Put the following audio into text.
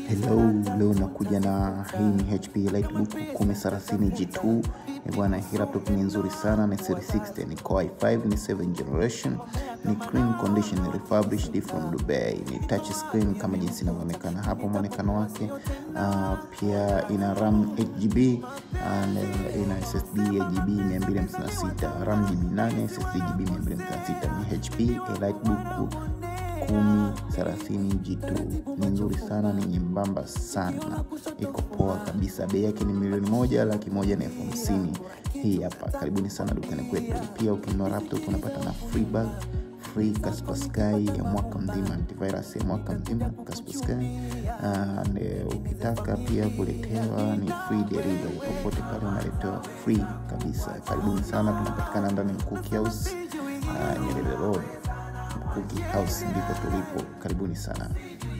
Hello, leo nakuja na hii ni HP Lightbook 1030 G2. Eh, Bwana, hii laptop ni nzuri sana, ni Series 60, ni Core i5, ni 7 generation, ni clean condition, ni refurbished from Dubai, ni touch screen kama jinsi inavyoonekana hapo mwonekano wake. Uh, pia ina RAM 8GB and uh, ina SSD ya GB 256, RAM GB 8, SSD GB 256. Ni HP Lightbook kumi thelathini G2 ni nzuri sana, ni nyembamba sana, iko poa kabisa. Bei yake ni milioni moja laki moja na elfu hamsini. Hii hapa, karibuni sana dukani kwetu. Pia ukinunua laptop unapata na free bag free Kaspersky ya mwaka mzima, antivirus ya mwaka mzima Kaspersky. And eh, ukitaka pia kuletewa ni free delivery popote pale, unaletewa free kabisa. Karibuni sana, tunapatikana ndani ya Mkuki House, uh, Nyerere Road Cookie House ndipo tulipo. Karibuni sana.